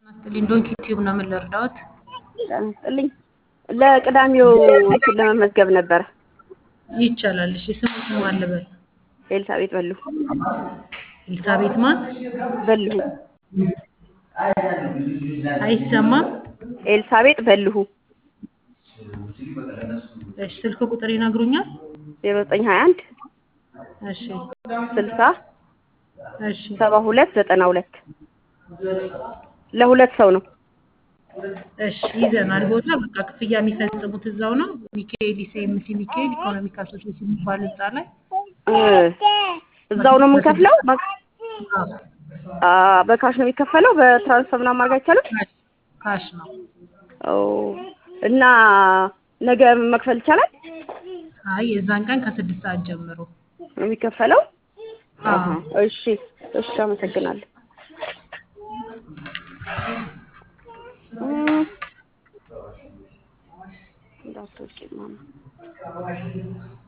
ናስትልኝ ዶንኪ ቲዩብ ነው። ምን ልርዳዎት? ስጥልኝ ለቅዳሜው እንትን ለመመዝገብ ነበረ። ይቻላል። እሺ ስሙ ስሙ አለበል ኤልሳቤጥ በሉ ኤልሳቤት ማን? በልሁ አይሰማም። ኤልሳቤጥ በልሁ እሺ ስልክ ቁጥር ይነግሩኛል? ዜሮ ዘጠኝ ሀያ አንድ እሺ ስልሳ እሺ ሰባ ሁለት ዘጠና ሁለት ለሁለት ሰው ነው። እሺ ይዘናል። ቦታ በቃ ክፍያ የሚፈጽሙት እዛው ነው። ሚካኤል ኢሲኤምሲ ሚካኤል ኢኮኖሚክ አሶሲዬሽን የሚባል ህንፃ ላይ እ እዛው ነው የምንከፍለው። በ- አዎ፣ አ በካሽ ነው የሚከፈለው። በትራንስፈር ምናምን ማድረግ አይቻልም። ካሽ ካሽ ነው። ኦ እና ነገ መክፈል ይቻላል አይ የዛን ቀን ከስድስት ሰዓት ጀምሮ ነው የሚከፈለው። አዎ። አሀ፣ እሺ እሺ፣ አመሰግናለሁ። እም፣ እንዳትወጪ ማማ